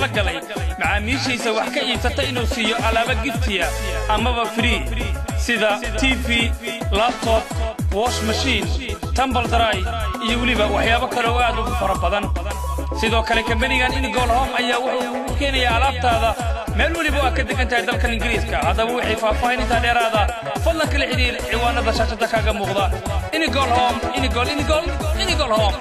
galay macaamiishiisa wax ka iibsata inuu siiyo alaaba giftiya amaba free sida tv labtob wash mashiin tambal daray iyo weliba waxyaabo kale oo aad ugu fara badan sidoo kale kambanigan inigol hom ayaa wuxuu u keenayaa alaabtaada meel weliba oo aad ka degan tahay dalkan ingiriiska haddaba wixii faahfaahinintaa dheeraada fadlan kala xidhiir ciwaanada shaashada kaaga muuqda inigol hom inigol inigol inigol hom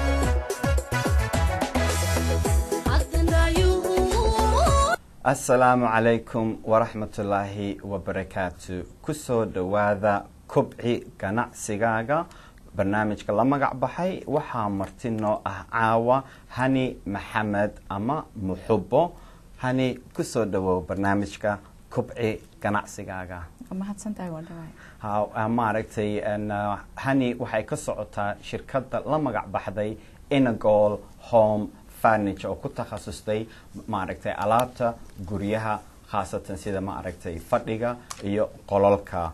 asalaamu calaykum waraxmatullaahi wabarakaatu kusoo dhowaada kobci ganacsigaaga barnaamijka la magac baxay waxaa marti noo ah caawa hani maxamed ama muxubo hani kusoo dhawow barnaamijka kobci ganacsigaaga mahadsantahay waa dhawaay ha maaragtay hani waxay ka socotaa shirkadda la magac baxday inagol home furniture oo ku takhasustay maaragtay alaabta guryaha khaasatan sida maaragtay fadhiga iyo qololka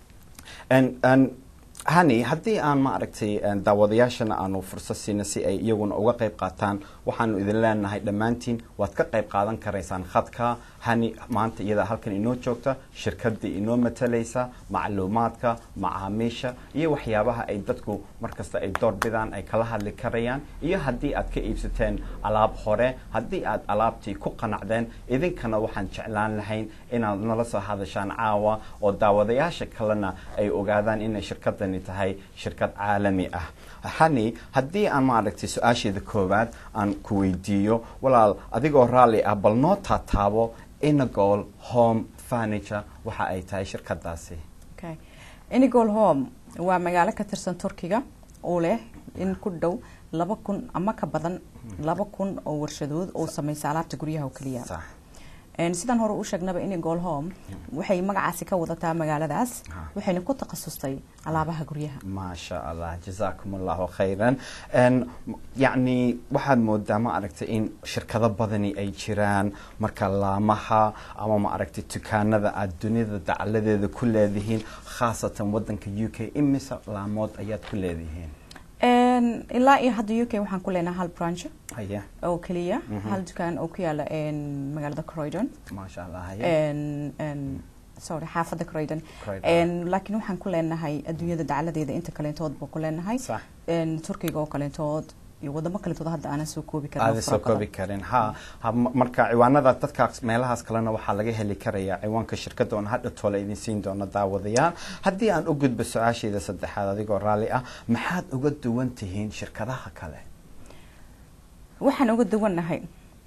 hani haddii aan maaragtay daawadayaashana aanu fursad siina si ay iyaguna uga qayb qaataan waxaanu idin leenahay dhammaantiin waad ka qayb qaadan karaysaan khadka hani maanta iyada halkan inoo joogta shirkadii inoo matalaysa macluumaadka macaamiisha iyo waxyaabaha ay dadku markasta ay doorbidaan ay kala hadli karayaan iyo haddii aad ka iibsateen alaab hore haddii aad alaabtii ku qanacdeen idinkana waxaan jeclaan lahayn inaad nala soo hadashaan caawa oo daawadayaasha kalena ay ogaadaan inay shirkadani tahay shirkad caalami ah hani haddii aan maaragtay su-aasheeda koowaad aan ku weydiiyo walaal adigoo raalli ah bal noo taataabo inagol home furniture waxa ay tahay shirkadaasi okay inigol home waa magaalo ka tirsan turkiga oo leh in ku dhow laba kun ama ka badan laba kun oo warshadood oo sameysa alaabta guryaha oo keliya sax sidaan hore u sheegnaba inigol home waxay magacaasi ka wadataa magaaladaas waxayna ku takhasustay alaabaha guryaha maasha allah jazaakum allahu khayran yacni waxaad moodaa ma aragtay in shirkado badani ay jiraan marka laamaha ama ma aragtay dukaanada aad dunida dacaladeeda ku leedihiin khaasatan wadanka u k imise laamood ayaad ku leedihiin ilaa iyo hadda u k waxaan ku leenahay hal branch haya oo keliya hal dukaan oo ku yaala magaalada croydon maasha allah haya sorry xaafadda croydon Croydon. laakiin waxaan ku leenahay adduunyada dacaladeeda inta kaleentood baa ku leenahay sax turkiga oo kaleentood iyo wadamo kaleentood hadda aanan soo koobi karin oo aada fara soo koobi badan. karin ha ha ma- marka ciwaanada dadkaas meelahaas kalena waxaa laga heli karaya ciwaanka shirkadda oon hadha toole idin siin doono daawadayaal haddii aan u gudbo su-aasheeda saddexaad adigoo raalli ah maxaad uga duwan tihiin shirkadaha kale waxaan uga duwannahay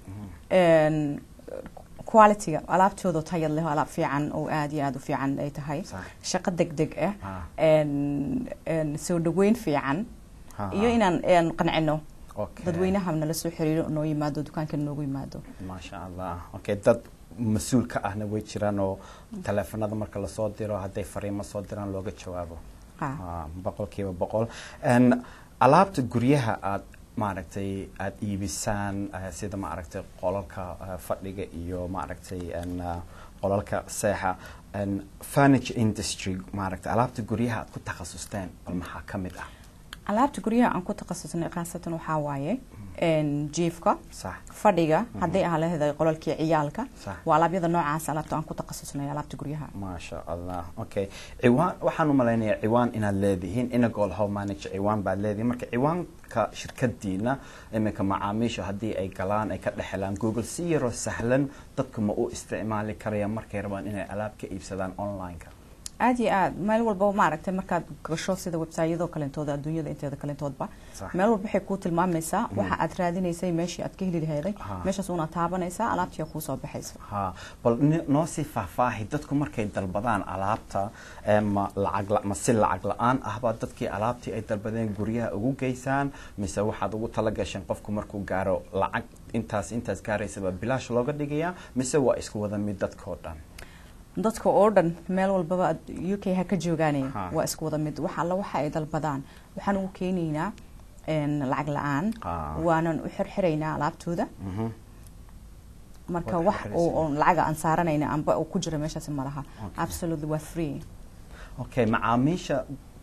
qualityga alaabtooda tayad leh oo alaab fiican oo aada iyo aada u fiican ay tahay Sax. shaqo deg deg ah Ah. en- en soo dhaweyn fiican Ha, iyo ha. inaan en qancino Okay. dadweynaha nala soo xiriiro noo yimaado dukaanka noogu yimaado maasha allah okay dad mas-uul ka ahna way jiraan oo taleefanada marka lasoo diro hadday fariimo soo diraan looga jawaabo Ha. Ah, boqolkiiba boqol En, alaabta guryaha aad maaragtay aada iibisaan eh, sida maaragtay qolalka eh, fadhiga iyo maaragtay en, ah, qolalka seexa en, furniture industry maaragtay alaabta guryaha aad ku takhasusteen bal maxaa ka mid ah alaabta guryaha aan ku takhasusnay khaasatan waxaa waaye en, jiifka sax fadhiga hadday ahaa laheday qolalkii ciyaalka Sax. waa alaabyada noocaas alaabta aan ku takhasusnay alaabta guryaha maasha allah okay ciwaan waxaan u malaynayaa ciwaan inaad leedihiin inagol home manager ciwaan baad leedihiin marka ciwaanka shirkadiina iminka macaamiisha haddii ay galaan ay ka dhexelaan google si yaroo sahlan dadku ma u isticmaali karayaan markay rabaan inay alaab ka iibsadaan online-ka aada iyo aad meel walba maaragtay markaad gasho sida websayadoo kalentooda adduunyada inteeda kalentoodba Sax. meel walba waxay kuu tilmaamaysaa waxa aad raadinaysay meeshii aad ka heli laheeday Ha. meeshaas unaad taabanaysaa alaabtii kuusoo baxaysa ha bal ni- noo sii faahfaahi dadku markay dalbadaan alaabta eh, ma lacag la- ma si lacag la-aan ahba dadkii alaabtii ay dalbadeen guryaha ugu geysaan mise waxaad ugu tala gasheen qofku markuu gaaro lacag intaas intaas gaaraysaba bilaash looga dhigayaa mise waa isku wada mid dadkao dhan dadka oo dhan meel walbaba ad- u k ha ka joogaanaya Ha. waa isku wada mid wax alla waxa ay dalbadaan waxaan ugu keenaynaa en, lacag la-aan Ah. waanan u xirxiraynaa alaabtooda Mhm. marka Waad wax xirxiraysaa. oo oo lacaga aan saaranayna amba uu ku jira meeshaasi malaha Okay. absolutely waa free okay macaamiisha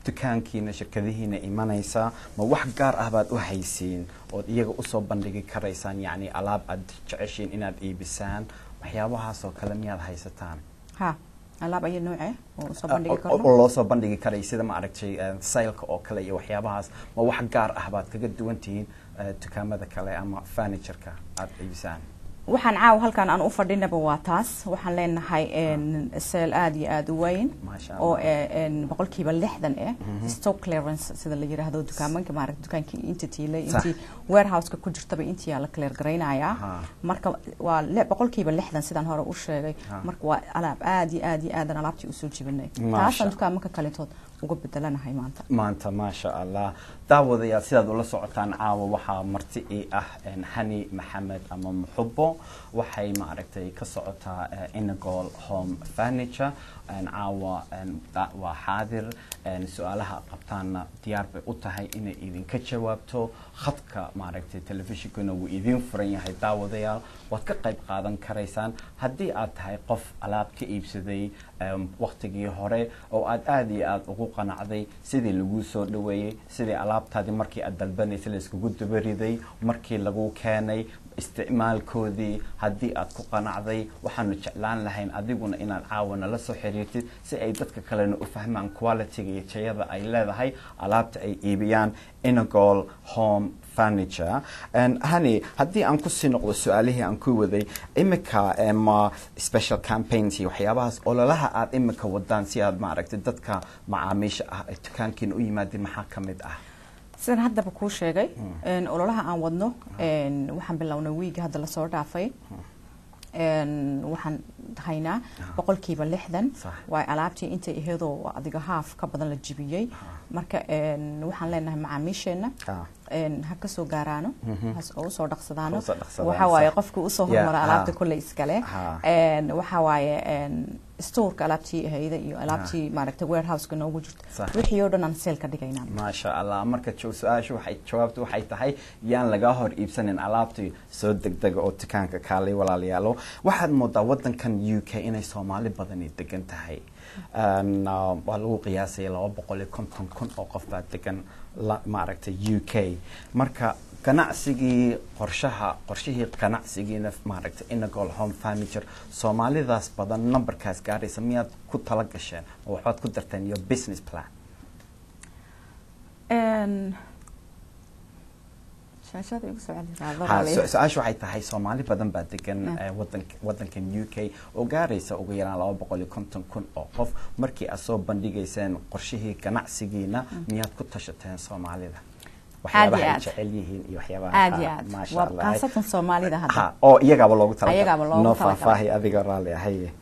dukaankiina shirkadihiina imanaysaa ma wax gaar ah baad u haysiin ood iyaga usoo bandhigi karaysaan yacni alaab aad jeceshiin inaad iibisaan waxyaabahaas oo kale miyaad haysataan ha alaab ayo noocee oo usoo bandhigi oo karno oo loo soo bandhigi karay sida ma aragtay eh, saylka oo kale iyo waxyaabahaas ma wax gaar ah baad kaga duwan tihiin eh, dukaamada kale ama furnitureka aad iibisaan waxaan caawa halkan aan u fadhinaba waa taas waxaan leenahay seel aada iyo aada u weyn Maasha oo Allah. eh, en, boqolkiiba lixdan eh stock clearance sida la yiraahdo dukaamanka maaragta dukaankii inta tiilay Sax. intii warehouseka ku jirtaba intii aa la clear garaynayaa Ha. marka waa li- boqolkiiba lixdan sidaan hore u sheegay Ha. marka waa alaab aada iyo aada iyo aadan alaabtii usoo jibinay Maasha. taasaan dukaamanka kaletood uga bedelanahay maanta maanta maasha allah daawadayaal sidaad ula socotaan caawa waxaa marti ii ah en, hani maxamed ama muxubo waxay maaragtay ka socotaa eh, inagol home furniture en, caawa en, da- waa xaadir en, su-aalaha qabtaanna diyaar bay u tahay inay idinka jawaabto khadka maaragtay telefishinkuna wuu idiin furan yahay daawadayaal waad ka qayb qaadan karaysaan haddii aad tahay qof alaab ka iibsaday em, waqtigii hore oo aad aada iyo aada ugu qanacday sidii laguu soo dhaweeyey sidii alaabtaadii markii aad dalbanaysay layskugu dabariday markii lagu keenay isticmaalkoodii haddii aad ku qanacday waxaanu jeclaan lahayn adiguna inaad caawana la soo xiriirtid si ay dadka kalena u fahmaan qualityga iyo tayada ay leedahay alaabta ay iibiyaan inagol home furniture And hani haddii aan kusii noqdo su-aalihii aan ku waday imika ma special campaigns iyo waxyaabahaas ololaha aad imika wadaan si aad maaragtay dadka macaamiisha ah ay dukaankiina u yimaadeen maxaa ka mid ah sidaan haddaba kuu sheegay en, ololaha aan wadno en, waxaan bilownay wiiga hadda lasoo dhaafay en, waxaan haynaa boqolkiiba lixdan Sax. waa alaabtii intay aheedoo adiga haaf ka badan la jibiyey marka en, waxaan leenahay macaamiisheenna Ah. en, ha kasoo gaaraano has oo usoo dhaqsadaano Ha usoo dhaqsadaan, waxa waaye sax. qofka usoo Yeah, hormara ha. alaabta kolley iskale Ha. En, waxa waaye en, stoorka alaabtii ahayda iyo alaabtii maaragtay warehouseka noogu jirta Sax. wixii oo dhan aan seel ka dhigaynaa maasha allah marka jo- su-aashu waxay jawaabtu waxay tahay yaan laga hor iibsanin alaabtii soo degdega oo dukaanka kaalay walaalayaalo waxaad moodaa wadankan u k inay soomaali badani degan tahay En, uh, waa lagu qiyaasaya laba boqol iyo konton kun oo qof baa degan la- maaragtay u k marka ganacsigii qorshaha qorshihii ganacsigiina maaragtay inagol home furniture soomaalidaas badan numberkaas gaaraysa miyaad ku tala gasheen oo waxbaad ku darteen your business plan En, shaashada igu soo celi raado ha raalli. su- su-aashu waxay tahay soomaali badan baa degan Ah. eh, wadank wadankan u k oo gaaraysa ugu yaraan laba boqol iyo konton kun oo qof markii aad soo bandhigayseen qorshihii ganacsigiina miyaad ku tashateen soomaalida waxyaabaha ay aad. jecel yihiin iyo waxyaabaha aad ha, iyo aad maasha waa Allah. khaasatan soomaalida hadda ha oo iyagaaba loogu talagalay Ayagaaba loogu noo talagalay. faahfaahi adiga raalli ahaye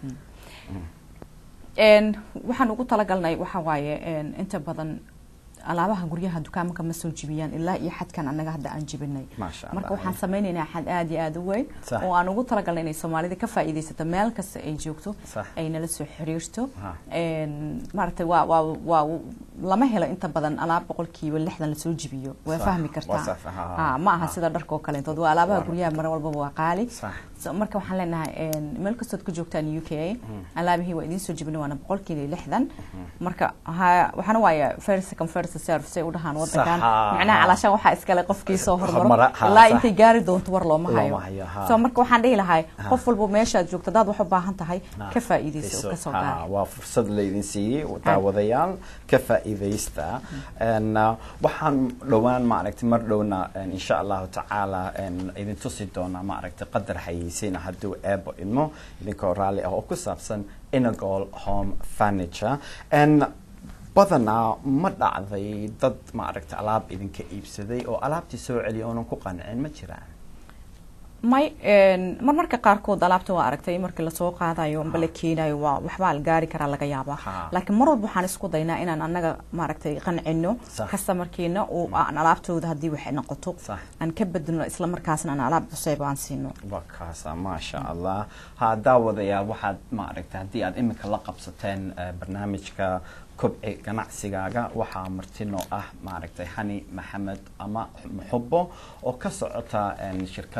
En, waxaan ugu talagalnay waxa waaye en, inta badan alaabaha guryaha dukaamaka ma soo jibiyaan ilaa iyo xadkan annaga hadda aan jibinay Maasha marka Allah. waxaan sameynaynaa xad aada iyo aada u weyn Sax. oo aan ugu talagalnay inay soomaalida ka faa'iidaysato meel kasta ay joogto Sax. ay nala soo xiriirto Ha. En, maaragtay waa waa waa lama helo inta badan alaab boqolkiiba lixdan lasoo jibiyo waa Sax. fahmi Waa kartaa sax, ha, ha, Ha, ma aha ha. sida dharka oo kaleentood waa alaabaha Waa- guryaha mar walbaba waa qaali Sax. So, marka waxaan leenahay en, meel kastood ku joogtaan u k alaabihii waa idiin soo jibinay waana boqolkiiba lixdan marka ha- waxaana waaye first second first serve say u dhahaan wadankan Sax, macnaha ha. calaashaan waxaa iskale qofkii soo hormaro Hormara, ha, ilaa sax. intay gaari doonto war looma Looma hayo hayo, ha. so marka waxaan dhihi lahay Ha. qof walba meeshaad joogto hadaad wax u baahan tahay Ha. ka faa'iidayso oo Iso- kasoo ha, gaar waa fursad laydin siiyey daawadayaal ka faa'iidaysta En, uh, waxaan dhowaan maaragtay mar dhowna en, insha allahu tacaala en, idin tusi doonaa maaragtay qadar xayeysiina hadduu eebo idmo idinkoo raalli ah oo ku saabsan inagol home furniture En, badanaa ma dhacday dad maaragtay alaab idinka iibsaday oo alaabtii soo celiya oonan ku qancin ma jiraan may en, marmarka qaarkood alaabta waa aragtay markii lasoo qaadayo amba la keenayo waa waxbaa la gaari karaa laga yaabaa Ha. laakiin mar walba waxaan isku daynaa inaan annaga maaragtay qancino Sax. customerkiina oo aan alaabtooda haddii waxay noqoto Sax. aan ka bedelo isla markaasna aan alaab cusayb aan siino waa kaasa maasha allah ha daawadayaa waxaad maaragtay haddii aad imika la qabsateen eh, barnaamijka kobci ganacsigaaga waxaa martino ah maaragtay hani maxamed ama muxubo oo ka socota en, shirkadda la magac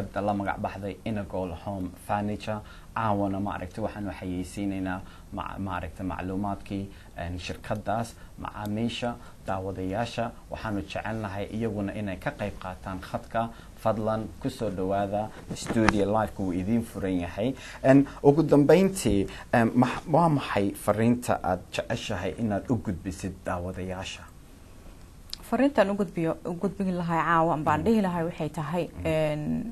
magac baxday inagol home furniture caawana maaragtay waxaanu xayeysiinaynaa ma- maaragtay macluumaadkii een, shirkadaas macaamiisha daawadayaasha waxaanu jecelnahay iyaguna inay ka qayb qaataan khadka fadlan kusoo dhawaada studio liveka wuu idiin furan yahay En, ugu dambeyntii em, ma- waa maxay fariinta aada jeceshahay inaad u gudbisid daawadayaasha fariintan ugudbiyo u gudbin lahay caawa baan dhihi lahay waxay tahay een,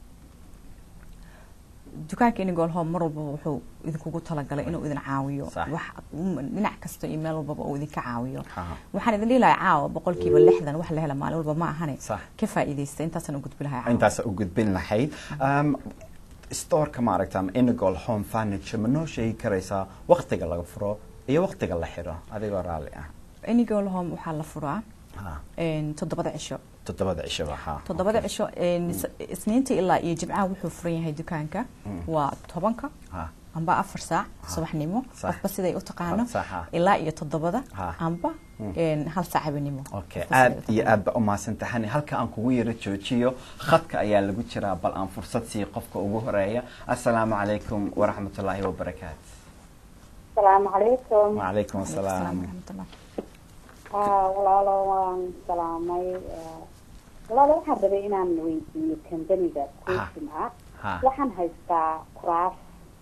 dukaanka inigol home mar walbaba wuxuu idinkugu talagalay inuu idin caawiyo Sax. wax um, dhinac kasta iyo meel walbaba uu idinka caawiyo Ha. waxaan idin dhihi lahay caawa boqolkiiba lixdan wax la hela maalin walba ma ahane Sax. ka faa'iidaysta intaasaan u gudbi lahay caawa intaasa u gudbin lahayd um, storeka maaragta ama inagol home furniture ma noo sheegi karaysaa waktiga laga furo iyo waktiga la xiro adigoo raalli ah inigol home waxaa la furaa ha een, toddobada cisho toddobada cishaba ha toddobada cisho een, is- isniinta ilaa iyo jimcaha wuxuu furan yahay dukaanka waa tobanka ha amba afar saac subaxnimo Sax. qofba siday u taqaano Sax, ha. ilaa iyo toddobada Ha. amba een, hal saac habeenimo okay Qofba siday aad u iyo taqaano. aad ba umahadsantahani halka aan kugu yaro joojiyo khadka ayaa lagu jiraa bal aan fursad siiyo qofka ugu horeeya assalaamu calaykum waraxmatullaahi wabarakaatu asalaamu calaykum wacalaykum Asalaam assalaam waraxmatullah. haa walaalo waan salaamay Eh, walaalo waxaan rabay inaan weydiiyo kambaniga question ah ha waxaan haystaa kuraas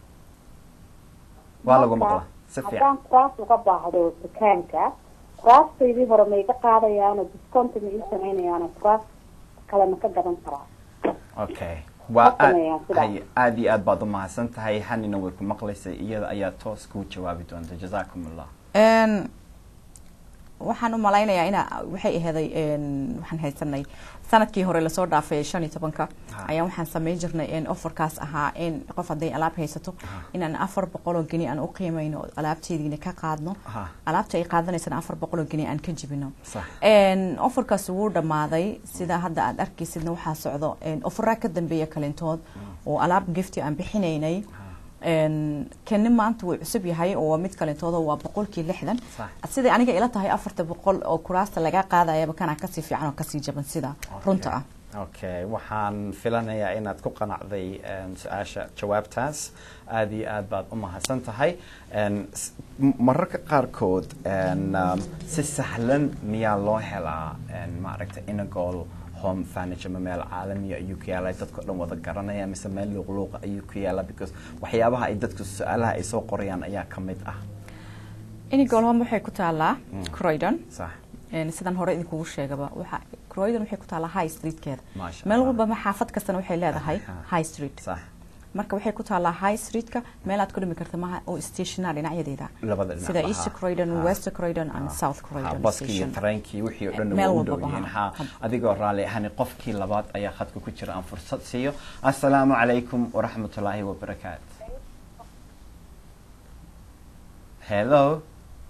waa lagu Marka, maqla si fiican haddaan kuraas uga baahdo dukaanka kuraastaydii hore ma iga qaadayaano discount ma ii samaynayaano kuraas kale ma ka gadan karaa okay waa Ma sameeyaan aad sidaa. hay aad iyo aad baad umahadsan tahay hanina way ku maqlaysay iyada ayaa toos kuu jawaabi doonta jazaakum allah Een, waxaan u malaynayaa ina waxay aheeday een, waxaan haysanay sanadkii hore lasoo dhaafay shan iyo tobanka Ha. ayaa waxaan samayn jirnay in offerkaas ahaa in qof hadday alaab haysato inaan afar boqol oo geni aan u qiimayno oo alaabteediina ka qaadno Ha. alaabta ay qaadanaysana afar boqol oo geni aan ka jibino Sax. Een, offerkaas wuu dhammaaday sida hadda aad arkaysidna waxaa socdo een, offeraa ka dambeeya kalintood oo alaab gifti aan bixinaynay Een, kani maanta wuu cusub yahay oo waa mid kalintooda waa boqolkii lixdan Sax. siday aniga ila tahay afarta boqol oo kuraasta laga qaadayaba kana kasii fiican oo kasii jaban sida runta ah okay waxaan filanayaa inaad ku qanacday em, su-aasha jawaabtaas aad iyo aad baad u mahadsan tahay En, s- m- mararka qaarkood en, um, si sahlan miyaa loo helaa en, maaragta inagol home furniture ma meel caalamiya ayuu ku yaala dadka o dhan wada garanaya mise meel luuqluuqa ayuu ku yaala because waxyaabaha ay dadku su-aalaha ay soo qorayaan ayaa ka mid ah inigolhom waxay ku taalaa croydon sax Een, sidaan hore idinkugu sheegaba waxa croydon waxay ku taalaa high streetkeeda Maasha meel Allah. walba xaafad kastana waxay leedahay Ha. high street sax marka waxay ku taalaa high streetka meel aad ku dhimi karta maaha oo stationaa dhinacyadeeda labada dhinac sida ba, east ha. croydon Ha. west croydon and Ha. south Ha, croydon baskii iyo station. tareenkii wixii oo dhan Meel waa u walbaba, dhow yihiin ha. ha adigoo raalli ahani qofkii labaad ayaa khadka ku jira aan fursad siiyo assalaamu calaykum waraxmatullaahi wabarakaatu hello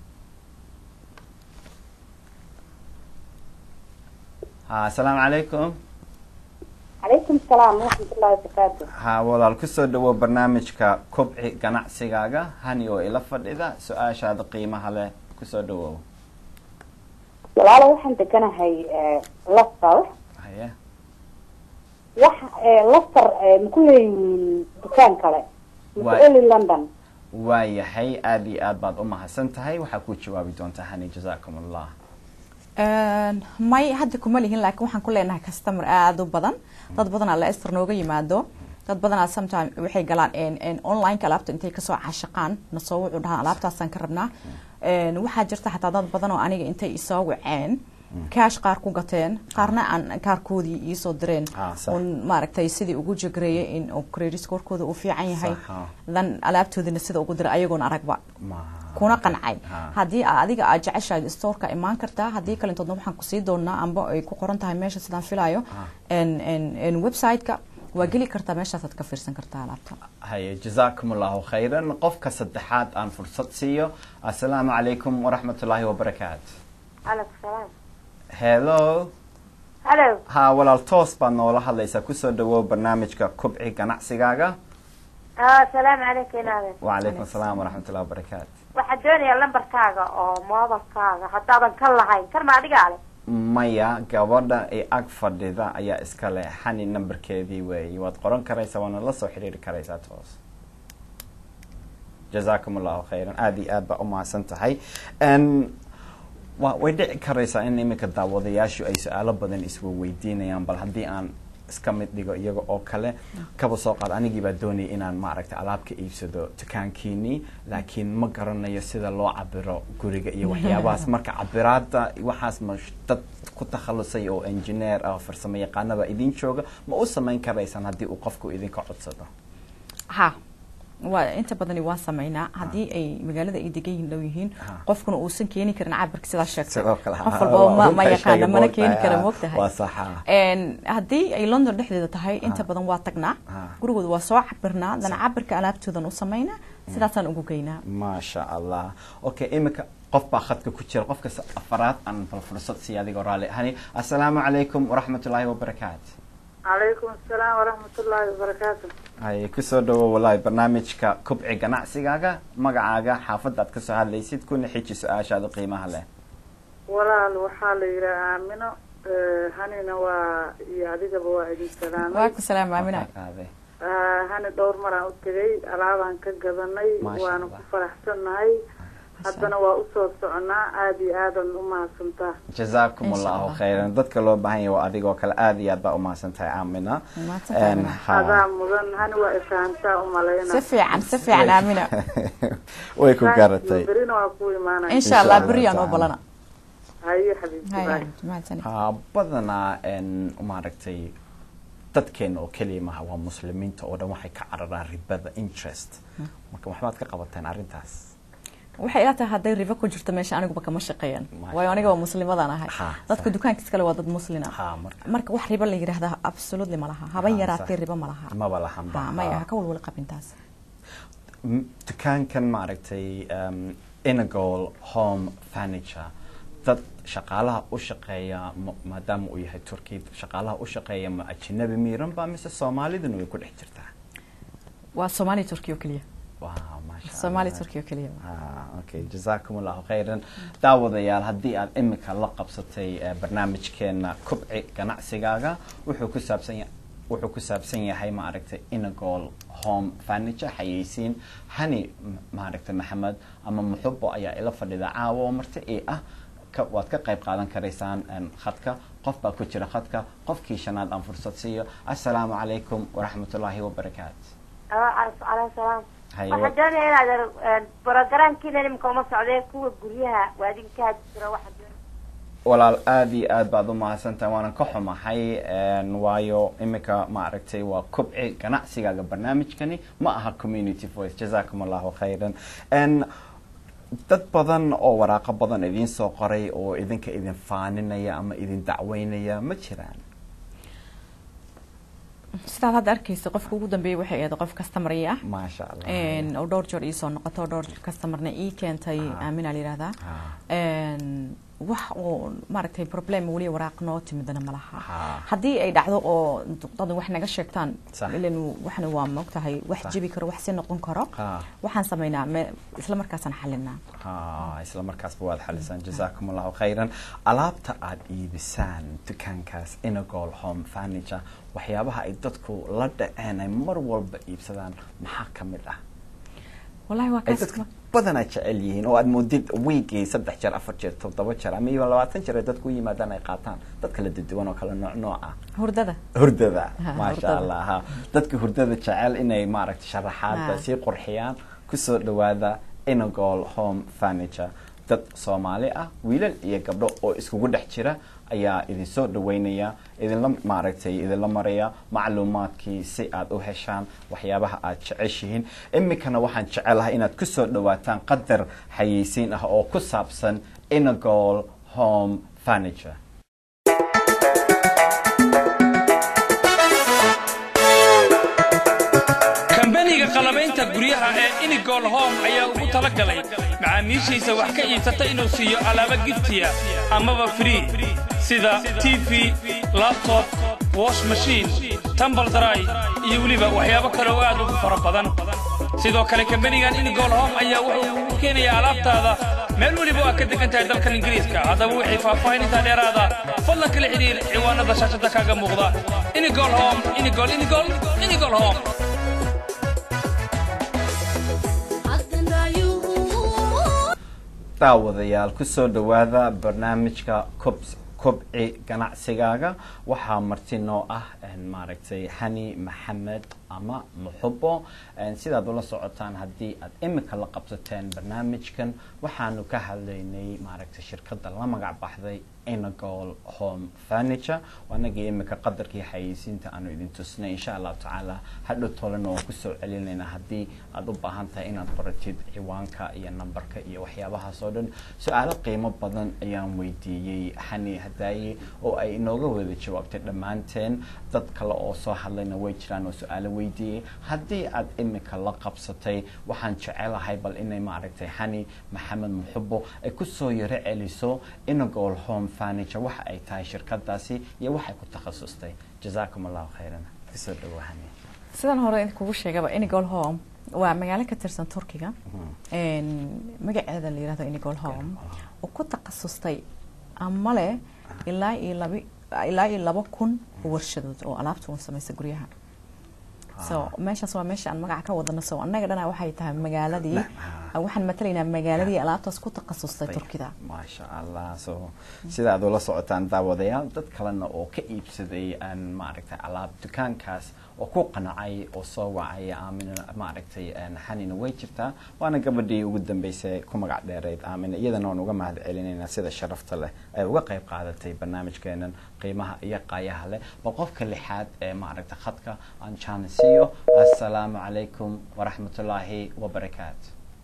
ha assalaamu calaykum calaykum salaam waraxmatullahi wabarakaatu ha walaal kusoo dhawow barnaamijka kobci ganacsigaaga hani oo ila fadhida su-aashaada qiimaha leh kusoo dhawow walaalo waxaan deganahay eh, lasal haye wax eh, lasar eh, maku leeyihiin dukaan kale Waa- mase oli london waayahay aad iyo aad baad u mahadsan tahay waxaa ku jawaabi doontaa hani jazaakum allah Een, may hadda kuma lihin laakiin waxaan ku leenahay customer aada u badan dad badanaa leicester nooga yimaado dad badanaa sometime waxay galaan een- een online-ka alaabta intay kasoo cashaqaan nasoo wuxuu dhahaan alaabtaasaan ka rabnaa Een, waxaa jirta xataa dad badan oo aniga intay isoo waceen cash qaar ku gateen qaarna aan kaarkoodii iisoo direen Ah, sax. un maaragtay sidii ugu jagreeyay in uu credit scorekooda uu fiican yahay Sax, ah. dan alaabtoodina sida ugu diray ayagoon aragba Ma- kuna qancay Ha. haddii aa- adiga aad jeceshahay storeka imaan kartaa haddii kalintoodna waxaan kusii doonaa amba ay ku qoran tahay meesha sidaan filayo En- en- en website-ka waa geli kartaa meeshaasaad ka fiirsan kartaa alaabta haye jazaakum allahu khayran qofka saddexaad aan fursad siiyo assalaamu calaykum waraxmatullaahi wabarakaatu calaykum salaam hello hallo ha walaal toos baad noola hadlaysaa kusoo dhawow barnaamijka kobci ganacsigaaga asalaamu calaykum inaade wacalaykum asalaam waraxmatullahi wabarakaatu waxaan doonayaa lambarkaaga oo moobalkaaga haddaadan kan lahayn kan ma adigaa leh maya gabadha ee ag fadhida ayaa iska leh xani numberkeedii weeye waad qoran karaysaa waana la soo xidhiiri karaysaa toos jazaakum allahu khayran aada iyo aad baa umahadsan tahay n wa way dhici karaysaa in iminka daawadayaashu ay su-aalo badan iswaweydiinayaan bal haddii aan iska mid dhigo iyaga oo kale kaba soo qaad anigii baa doonaya inaan maaragtay alaab ka iibsado dukaankiinii laakiin ma garanayo sida loo cabiro guriga iyo waxyaabahaas marka cabiraada waxaas ma dad ku takhalusay oo engineer ah farsamo yaqaanaba idin jooga ma u samayn karaysaan haddii uu qofku idinka codsado ha waa inta badani waa sameynaa haddii ay magaalada ay degan yihiin dhow yihiin Ha. qofkuna uusan keeni karin cabirka sidaa sheegtay sidoo kale qof walba ma, ma yaqaana mana keeni kara waa moogtahay saxa Een, haddii ay london dhexdeeda tahay inta badan waa tagnaa Ha. gurigooda waa soo cabirnaa dana cabirka alaabtoodan u sameynaa sidaasaan ugu geynaa maasha allah okay iminka qof baa khadka ku jira qofka s- afaraad aan bal fursad siiya adigoo raalli hani assalaamu calaykum waraxmatullaahi wabarakaatu calaykum asalaam waraxmatullaahi wabarakaatu hay kusoo dhawo walahi barnaamijka kubci ganacsigaaga magacaaga xaafadda aad kasoo hadlaysid kuna xiji su-aashaada qiimaha leh walaal waxaa la yidhaha aamino eh, hanina waa iyo adigaba waa idin waa salaamay ku salaam aamina Aaday. Ah, hani dhowr maraan u tegay alaabaan ka gadanay Maasha waana Allah. ku faraxsannahay haddana waa usoo soconaa aada iyo aadan u mahadsantaa jazaakum Insha allahu Allah. khayran dadka loo baahan yahay waa adigoo kale aada iyo aad baa umahadsan tahay aamina Mahadsantahay, En, Aamina. ha. adaa mudan hani waa ifahantaa u malayna si fiican si fiican aamina way ku garatay berina waa ku imaanaya insha allah Allah beri aan oo ta'ala. balana haye xabiibti Hay, bye. hay, mahadsanid. ha badanaa en maaragtay dadkeena oo keliya maha waa muslimiinta oo dhan waxay ka cararaan ribada interest marka waxbaad ka qabateen arrintaas waxay ila tahay hadday ribo ku jirto meesha aniguba kama shaqeeyaan Masha waayo aniga waa muslimadaan ahay Ha, dadka sax. dukaankiis kale waa dad muslina ha marka marka wax ribo la yidhaahda absolutely ma laha haba Ha, yaraatee sax. ribo ma laha maba lahan ba ha maya ha ka walwala qabintaas M- dukaankan maaragtay um, inagol home furniture dad shaqaalaha u shaqeeya ma- maadaama uu yahay turkey shaqaalaha u shaqeeya ma ajnabi miiran ba mise soomaaliduna way ku dhex jirtaa waa soomaali turkiya oo keliya wow maasha soomaali Allah. turkiya oo keliya Ah, okay jazaakum allahu khayran daawadayaal haddii aad imika la qabsatay eh, barnaamijkeena kubci ganacsigaaga wuxuu ku saabsan ya wuxuu ku saabsan yahay maaragtay inagol home furniture xayeysiin hani m- maaragtay maxamed ama muxubo ayaa ila fadhida caawa oo marti ii ah ka, waad ka qayb qaadan karaysaan en, khadka qof baa ku jira khadka qofkii shanaad aan fursad siiyo assalaamu calaykum waraxmatullaahi wabarakaatu caleyhi salaam Haye, waxaan doonaya inaad brogramkiina nimka uma socdee kuwa guryaha waa idin ka hadi jira waxaan doonaya walaal aada iyo aad baad u mahadsantahay waanan ka xumahay en, waayo imika maaragtay waa kubci ganacsigaaga barnaamijkani ma aha community voice jazakum allahu khayran En, dad badan oo waraaqo badan idiin soo qoray oo idinka idin faaninaya ama idin dacweynaya ma jiraan sidaad hadda arkaysa qofka ugu dambeeyay waxay ahayd qof customer ah maasha allah Een, oo dhowr jeer iisoo noqoto oo dhowr customerna ii keentay Ah. aamina la yidhahdaa Ah. Een, wax oo maaragtay problem weli waraaq noo timidana ma laha Ah. haddii ay dhacdo oo dad wax naga sheegtaan Sax. ilan waxna waa maogtahay wax Sax. jebi karo wax si noqon karo Ah. waxaan sameynaa me- isla markaasaan xalinaa ha isla markaasba waad xalisaan jazakum allahu khayran alaabta aada iibisaan dukaankaas inagol home furniture waxyaabaha ay dadku la dhaceen ay mar walba iibsadaan maxaa ka mid ah wallahi waa ay kaas dadka badanaa jecel yihiin oo aad moodid wiigii saddex jeer afar jeer toddoba jeer ama iyo labaatan jeer ay dadku u yimaadaan ay qaataan dad kala duwan oo kala nooc nooc ah hurdada hurdada Ha, maasha hurdada. allah ha dadka hurdada jecel inay maaragtay sharaxaadba Ha. sii qurxiyaan kusoo dhawaada inagol home furniture dad soomaali ah wiilal iyo gabdho oo iskugu dhex jira ayaa idinsoo dhaweynaya idinla maaragtay idinla maraya macluumaadkii si aad u heshaan waxyaabaha aad jeceshihiin imikana waxaan jecelahay inaad kusoo dhawaataan qadar xayeysiin ah oo ku saabsan inagol home furniture kambaniga qalabaynta guryaha ee inigol home ayaa ugu talagalay macaamiishiisa wax ka iibsata inuu siiyo alaabo giftiya amaba free sida tv labtob wash machine tambal dry iyo weliba waxyaabo kale oo aad ugu fara badan sidoo kale kambanigan inigol home ayaa wuxuu u keenayaa alaabtaada meel weliba waa ka degan tahay dalkan ingiriiska haddaba wixii faahfaahinintaa dheeraada fadlan kala xidhiir ciwaanada shaashada kaaga muuqda inigol home inigol inigol inigol home daawadayaal kusoo dhawaada barnaamijka cobs kobci ganacsigaaga waxaa marti noo ah maaragtay hani maxamed ama muxubo sidaad ula socotaan haddii aad imika la qabsateen barnaamijkan waxaanu ka hadlaynay maaragtay shirkadda la magac baxday inagol home furniture anagii imika qadarkii xayeysiinta aanu idin tusnay insha allahu tacaala hadhow tolena waan kusoo celinaynaa haddii aada u baahan tahay inaad baratid ciwaanka iyo nambarka iyo waxyaabahaas oo dhan su-aalo qiimo badan ayaan weydiiyey xani hadaaye oo ay inooga wada jawaabtay dhammaanteen dad kale oo soo hadlayna way jiraan oo su-aalo weydiiyey haddii aad imika la qabsatay waxaan jecelahay bal inay maaragtay xani maxamed muxubo ay kusoo yaro celiso inagol home furniture waxa ay tahay shirkadaasi iyo waxay ku takhasustay jazaakum allahu khayran kusoo dhawo xani sidan hore kugu sheegaba inigol home waa magaalo ka tirsan turkiga magaceeda la yirahdo inigol home oo ku takhasustay ama leh ilaa iyo laba ilaa iyo laba kun warshadood oo alaabta un samaysa guryaha so meeshaas waa meesha aan magaca ka wadano so annaga dhana waxay tahay magaaladii waxaan matalaynaa magaaladii alaabtaas ku takhasustay turkida maasha allah so sida aad ula socotaan daawadayaal dad kalena oo ka iibsaday maaragtay alaab dukaankaas oo ku qanacay oo soo wacay aamina maaragtay xanina way jirtaa waana gabadhii ugu dambeysay ku magac dheereyd aamina iyadana waan uga mahad celinaynaa sida sharafta leh ay uga qayb qaadatay barnaamijkeenan qiimaha iyo qaayaha leh bal qofka lixaad ee maaragtay khadka aan jaanisiiyo assalaamu calaykum waraxmatullaahi wabarakaatu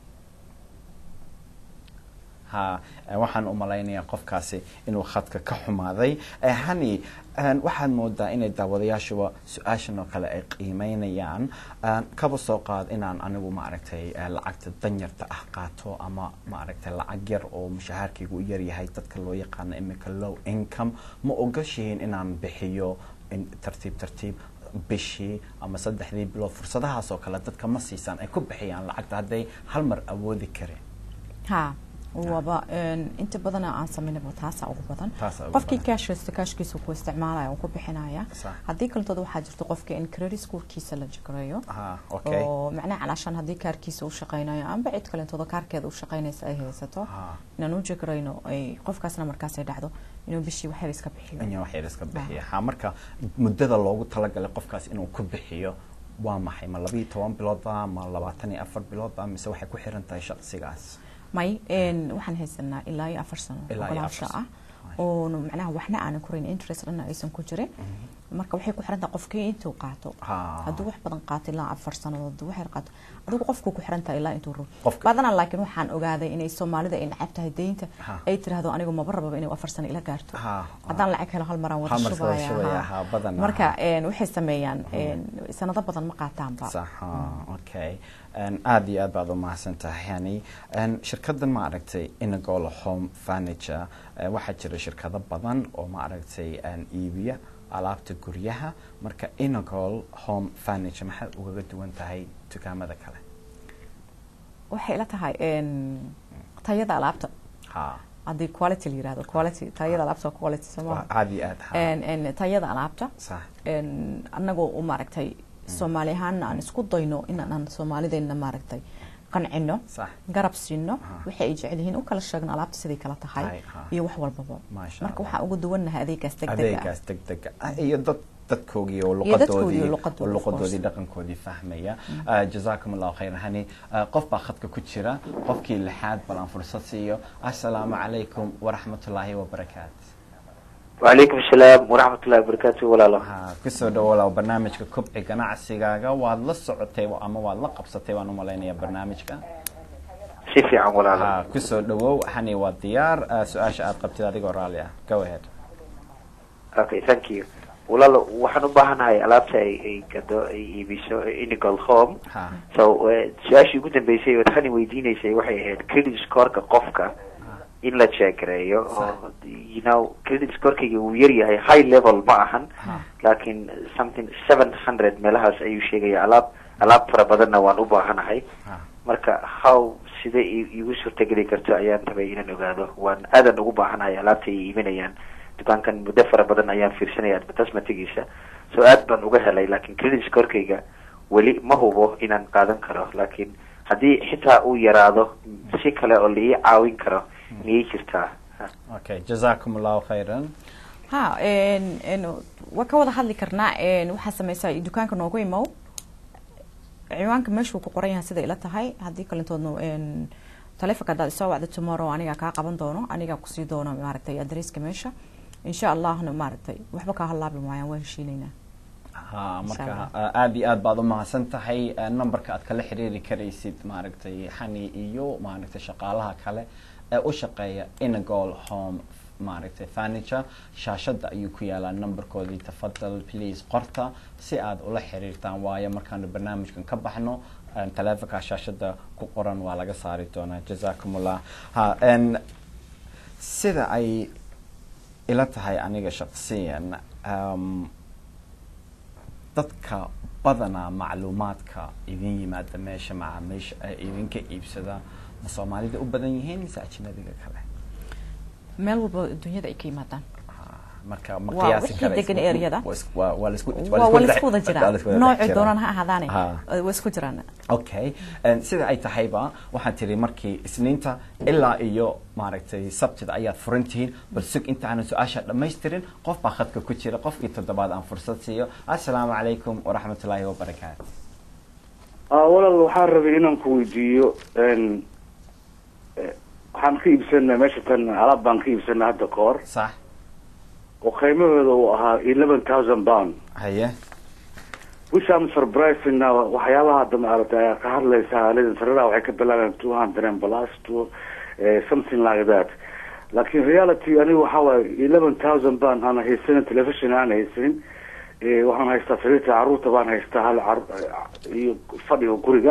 ha waxaan u malaynayaa qofkaasi inuu khadka ka xumaaday hani waxaad moodaa inay daawadayaashuba su-aashan oo kale ay qiimeynayaan kaba soo qaad inaan anigu maaragtay lacagta danyarta ah qaato ama maaragtay lacag yar oo mushahaarkaygu u yaryahay dadka loo yaqaano imika low income ma ogashihiin inaan bixiyo tartiib tartiib bishii ama saddexdii bilood fursadahaas oo kale dadka ma siisaan ay ku bixiyaan lacagta hadday hal mar awoodi kareen ha waba inta badana aan samaynaba taasa ugu badan Taasaa ugu qofkii badan. cash haysto cashkiisa ku isticmaalaya uu ku bixinaya Sax. haddii kaletood waxaa jirta qofka in credit scorekiisa la jagareeyo ha okay oo macnaha calaashan haddii kaarkiisa u shaqaynayo amba cid kalentooda kaarkeeda u shaqaynaysa ay haysato ha inaan u jagarayno ay qofkaasna markaas ay dhacdo inuu bishii waxyar iska bixiyo in wax yar iska bixiya ha marka muddada loogu talagalay qofkaas inuu ku bixiyo waa maxay ma labayo toban biloodba ma labaatan iyo afar biloodba mise waxay ku xiran tahay shaqsigaas may een, waxaan haysanaa ilaa iyo afar sano Ilaa iyo ogolaansho afar ah sano. oo macnaha waxna aanan korayn interest dhanna aysan ku jirin marka waxay ku xiran tahay qofkii intuu qaato Ha. hadduu wax badan qaato ilaa afar sannadood wax yar qaato adigu qofku ku xiran tahay ilaa intuu rabo Qofka- badanaa laakiin waxaan ogaaday inay soomaalida ay necab tahay deynta Ha. ay tiraahdo anigu maba rababa inay afar sano ila gaarto Ha. haddaan lacag helo hal maraan wada Hal mar wada shubaya shubaya, ha. ha, badanaa. marka een, waxay sameeyaan een, sanado badan ma qaataanba sax ha, okay Een, aad iyo aad baad u mahadsan tahay yani Een, shirkadan ma aragtay inagol home furniture eh, waxaa jira shirkado badan oo ma aragtay een, iibiya alaabta guryaha marka inagol home furniture maxay ugaga duwan tahay dukaamada kale waxay ila tahay een, tayada alaabta ha haddii quality la yirahdo quality tayada alaabta waa quality soo waa maaha aad iyo aad ha En- en tayada alaabta sax en, annagoo u maaragtay soomaali ahaana aan isku dayno inaan soomaalideenna maaragtay qancino sax garab siino Aha. waxay ay jecel yihiin u kala sheegno alaabta siday kala tahay Tahay, ha. iyo wax walbaba Maasha marka Allah. waxaan ugu duwannahay adeegaas degdega adeegaas degdega ah iyo dad dadkoogii oo Iyo dadkoodii luqadoodii oo oo luqadoodii, of luqadoodii course. dhaqankoodii fahmaya Ah, jazaakum allahu khayran hani ah, qof baa khadka ku jira qofkii lixaad bal aan fursad siiyo assalaamu calaykum waraxmatullaahi wabarakaatu وعليكم السلام ورحمة الله وبركاته ولا لا ha kusoo dhawolow barnaamijka kobci ganacsigaaga waad la socotay ama waad la qabsatay waan u malaynayaa barnaamijka سيفي عن ولا لا ha kusoo dhawow hani waa diyaar ah, su-aasha aad qabtid adigoo raalli ah go ahead اوكي ثانك يو ولا لا waxaan u baahanahay alaabta ay ay gado ay iibiso inigal home ha so eh, su-aashii ugu dambeysay ood hani weydiinaysay waxay ahayd credit scoreka qofka in la jeegareeyo oo you know credit scorekayga uu yar yahay high level ma ahan ha laakiin something seven hundred meelahaas ayuu sheegaya alaab alaab fara badanna waan u baahanahay ha marka how sida i- igu suurtageli karto ayaan rabay inaan ogaado waan aadan ugu baahanahay alaabta ay iiminayaan dukaankan muddo fara badan ayaan fiirsanaya advertisement-giisa so aad baan uga helay laakiin credit scorkayga weli ma hubo inaan qaadan karo laakiin haddii xitaa uu yaraado si kale oo la ii caawin karo miyay jirtaa Ha. okay jazakum allahu khayran ha n n waa ka wada hadli karnaa n waxaa sameysaa dukaanka noogu imow ciwaanka meeshuu ku qoran yahay sida ila tahay haddii kalintoodna n taleefonka haddaad isoo wacdo tomorrow anigaa kaa qaban doono anigaa kusii doono maaragtay adresska meesha insha allahna maaragtay waxba kaa halaabi maayaan waa heshiinaynaa ha marka Allah. uh, aad iyo aad baad umahadsan tahay uh, numberka aad kala xiriiri karaysid maaragtay xani iyo maaragtay shaqaalaha kale ee u shaqeeya inagol home maaragtay furniture shaashada ayuu ku yaalaa numberkoodii tafadal please qorta si aad ula xiriirtaan waayo markaanu barnaamijkan ka baxno uh, taleefonka shaashada ku qoran waa laga saari doonaa jazakum allah ha n sida ay ila tahay aniga shaqsiyan um, dadka badanaa macluumaadka idin yimaada meesha macaamiisha ee idinka iibsada ma soomaalida u badan yihiin mise ajnabiga kale meel walba dunyada ay ka yimaadaan marka ma Waa qiyaasi wixii karaysid. degan area-da. Waa is- waa- waa la isku- waa waa dhex- laisku wada waa la jiraan isku wada dhex noocii jiraa. doonaan ha ahaadaane Ha. waa isku jiraan okay En sida ay tahayba waxaan tiri markii isniinta ilaa iyo maaragtay sabtida ayaad furan tihiin bal sug inta aanan su-aasha dhammaystirin qof baa khadka ku jira qofkii toddobaad aan fursad siiyo assalaamu calaykum waraxmatullaahi wabarakaatu ah walaal waxaan rabay inaan ku weydiiyo n eh, waxaan ka iibsanaa meesha tan alaab baan ka iibsanaa hadda ka hor sax oo qiimahooda uu ahaa eleven thousand pound haye which I'm surprising now waxyaabaha hadda maaragtay ayaa ka hadlaysaa aalada sararaha waxay ka bilaabeen two hundred and plus two eh, something like that laakiin reality anigu waxaa waaye eleven thousand pound aan haysanin television aan haysanin Eh, waxaan haystaa sariirta caruurta baan haystaa hal caru- eh, iyo fadhiga guriga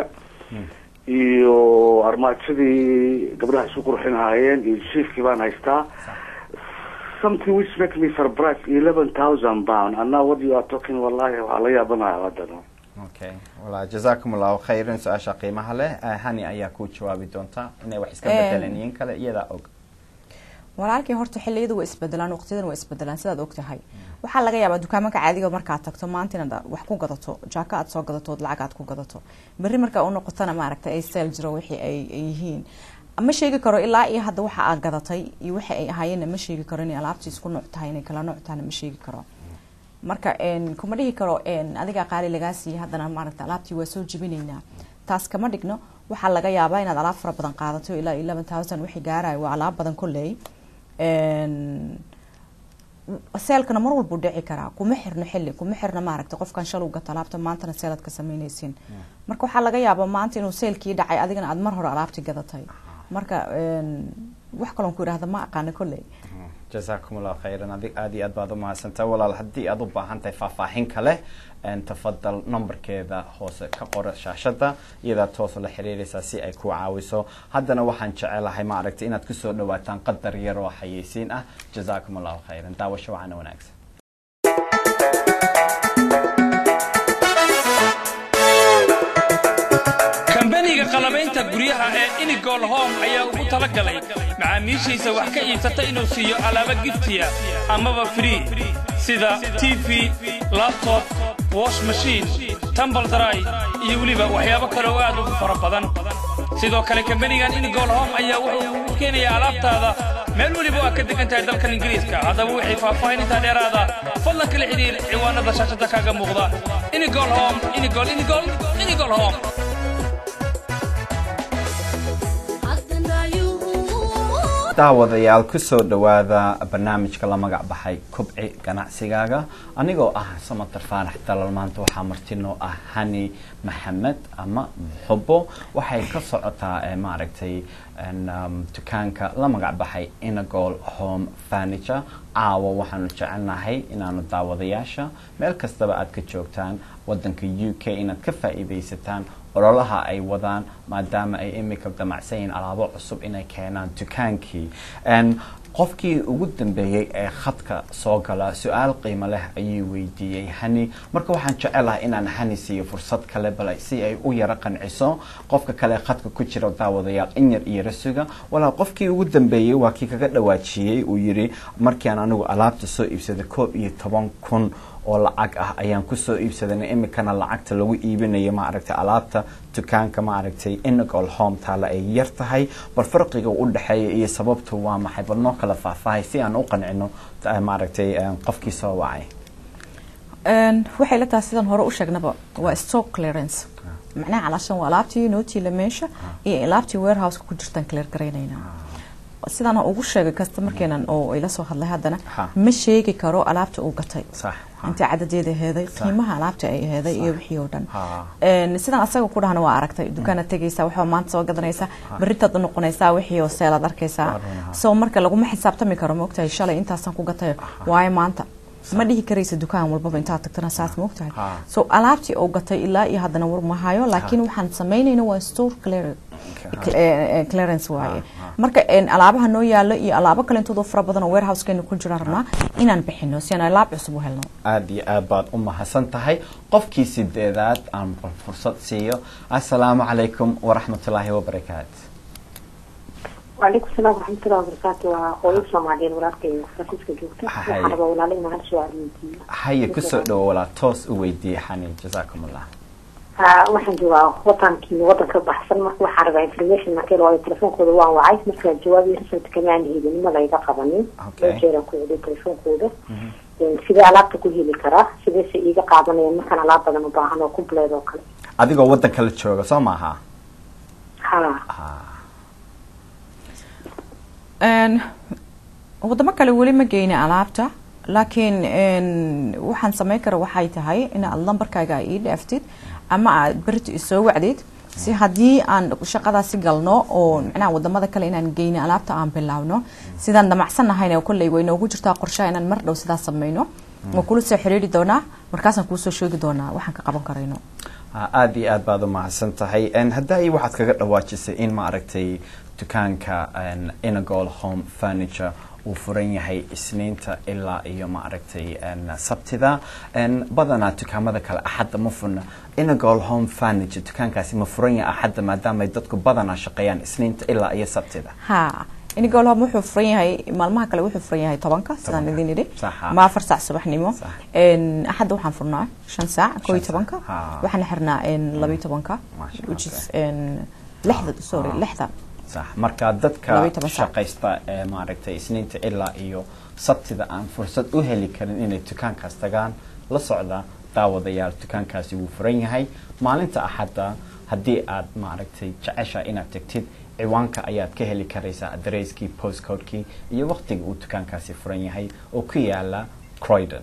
iyo armaajadii gabdhaha isu qurxinhaayeen iyo jiifkii baan haystaa something which make me surprised eleven thousand pound and now what you are talking wallahi waxaa la yaabanaya haddana okay walaa jazakum allahu khayran su-aasha qiimaha leh Eh, hani ayaa ku jawaabi doonta inay wax iska Em. bedeleen iyin kale iyadaa og walaalkii horta xilliyadu waa isbedelaan waqtiyadan waa isbedelaan sidaad ogtahay waxaa laga yaabaa dukaamanka caadiga markaad tagto maanta inaad wax ku gadato jaaka aad soo gadato ood lacag aad ku gadato berri markaa u noqotana maaragtay ay seel jiro wixii ay ay yihiin ma sheegi karo ilaa iyo hadda waxa aad gadatay iyo waxa ay ahaayeenna ma sheegi karo inay alaabtii isku nooc tahay inay kala nooc tahayna ma sheegi karo marka n kuma dhihi karo n adigaa qaali lagaa siiyey haddana maaragta alaabtii waa soo jebinaynaa taas kama dhigno waxaa laga yaabaa inaad alaab fara badan qaadato ilaa eleven thousand wixii gaarayo waa alaab badan kolley n seelkana mar walbuu dhici karaa kuma xirno xilli kuma xirno maaragta qofkan shal u gato alaabta maantana seelaad ka samaynaysin marka waxaa laga yaabaa maanta inuu seelkii dhacay adigana aad mar hore alaabtii gadatay marka n wax kaloon ku idhahda ma aqaano kolley jazakum allahu khayran adig aad iyo aad baad umahadsantahay walaal haddii aad u baahan tahay faahfaahin kale en tafadal numberkeeda hoose ka qora shaashada iyadaa toos la xiriiraysaa si ay ku caawiso haddana waxaan jecelahay ma aragtay inaad kusoo dhawaataan qadar yar oo xayeysiin ah jazakum allahu khayran daawasho wacana wanaagsan kambaniga qalabaynta guryaha ee inigol home ayaa ugu talagalay macaamiishiisa wax ka iibsata inuu siiyo alaabo giftiya amaba free sida tv labtob wash machine tambal dry iyo weliba waxyaabo kale oo aad ugu fara badan sidoo kale kambanigan inigol home ayaa wuxuu u keenayaa alaabtaada meel weliba oo aad ka degan tahay dalkan ingiriiska haddaba wixii faahfaahinintaa dheeraada fadlan kala xidhiir ciwaanada shaashada kaaga muuqda inigol home inigol inigol inigol home daawadayaal kusoo dhawaada barnaamijka la magac baxay kobci ganacsigaaga anigoo ah samatar faarax dalal maanta waxaa martinoo ah hani maxamed ama muxubo waxay ka socotaa eh, maaragtay en, um, dukaanka la magac baxay inagol home furniture caawa waxaanu jecelnahay inaanu daawadayaasha meel kastaba aad ka joogtaan wadanka u k inaad ka faa'iidaysataan ololaha ay wadaan maadaama ay imika damacsan yihiin alaabo cusub inay keenaan dukaankii En, qofkii ugu dambeeyey ee khadka soo gala su-aal qiimo leh ayuu weydiiyey hani marka waxaan jecelahay inaan hani siiyo fursad kale bal si ay u yaro qanciso qofka kale khadka ku jira daawadayaal in yar iyo rasuga walaa qofkii ugu dambeeyey waa kii kaga dhawaajiyey uu yidhi markiiaan anigu alaabta soo iibsaday koob iyo toban kun oo lacag ah ayaan kusoo iibsadanay imikana lacagta lagu iibinayo maaragtay alaabta dukaanka maaragtay inagol home taala ay yar tahay bal farqiga u dhexeeya iyo sababtu waa maxay bal noo kala faahfaahay si aan u qancino maaragtay qofkii soo wacay waxay la tahay sidaan hore u sheegnaba waa stock clearance macnaha calaashan waa alaabtii nootiila meesha iyo alaabtii warehouseka ku jirtaan clear garaynayna sidaan ugu sheegay customarkeenan oo ila soo hadlay haddana ma sheegi karo alaabta uu gatay inta cadadeeda heeday qiimaha alaabta ay heeday iyo wixii oo dhan sidaan asaga ku dhahna waa aragtay dukaana tegaysaa waxaa maanta soo gadanaysaa berritaad u noqonaysaa wixii oo seelaad arkaysaa so marka laguma xisaabtami karo maogtahay shalay intaasaan ku gatay waayo maanta ma dhihi karaysa dukaan walbaba intaad tagtana saas maogtahay so alaabtii oo gatay ilaa iyo haddana war mahayo laakiin waxaan samaynayna waa store clearance waaye marka alaabaha noo yaalo iyo alaabo kalentoodo fara badan oo warehousekeena ku jiraan rabnaa inaan bixino si aan alaab cusub u helno aada iyo aad baad u mahadsan tahay qofkii sideedaad aan fursad siiyo assalaamu calaykum waraxmatullaahi wabarakaatu وعليكم السلام ورحمة الله وبركاته وقوي سوماليين ولادكي فرانسيسكا جوجتا Hay. waxaan rabaa walaalo inaan hal su-aal weydiiyo haye kusoo dhowo walaa toos u weydiiyey xani jasaakum allah Ha, waxaan joogaa wadankii wadan ka baxsan marka waxaan rabaa information markii waayo telefoonkooda waan wacay marka jawaab iyo result kamaan helin ma layga qabanin Okay. loo jeeraan ku celiyo telefoonkooda sidee alaabta ku heli karaa sideese iiga qaadanayaan markaan alaab badan u baahan oo compleed oo kale adigoo waddanka la jooga soo maaha ha Een, wadamo kale weli ma geyna alaabta laakiin een, waxaan samayn kara waxay tahay inaad lambarkaaga ii dhaaftid ama aad berito isoo wacdid si haddii aan shaqadaasi galno oo micnaha wadamada kale inaan geyno alaabta aan bilaawno sidaan damacsanahayna kolley way noogu jirtaa qorshaha inaan mar dhow sidaas samayno waa kula soo xiriiri doonaa markaasaan kuusoo sheegi doonaa waxaan ka qaban karayno Ah, aada iyo aad baad u mahadsan tahay En haddaa i waxaad kaga dhawaajisay in maaragtay dukaanka en, inagol home furniture uu furan yahay isniinta ilaa iyo maaragtay en, sabtida En, badanaa dukaamada kale axadda ma furna inagol home furniture dukaankaasi ma furan yahay axadda maadaama ay dadku badanaa shaqeeyaan isniinta ilaa iyo sabtida ha inigolhom wuxuu furan yahay maalmaha kale wuxuu furan yahay tobanka sidaan idin idhi Sax, ha. ma afar saac subaxnimo Sax. Een, axadda waxaan furnaa shan saac koo iyo saac, tobanka ha. waxaan xirnaa een, laba iyo tobanka Masha which is Allah. een, lixda sorry Ha. lixda sax marka dadka Laba iyo toban saac. shaqaysta ee maaragtay isniinta ilaa iyo sabtida aan fursad u heli karin inay dukaankaas tagaan la socda daawadayaal dukaankaasi wuu furan yahay maalinta axadda haddii aad maaragtay jecesha inaad tegtid ciwaanka ayaad ka heli karaysaa adareyskii postcodekii iyo waqtiga uu dukaankaasi furan yahay oo ku yaala croydon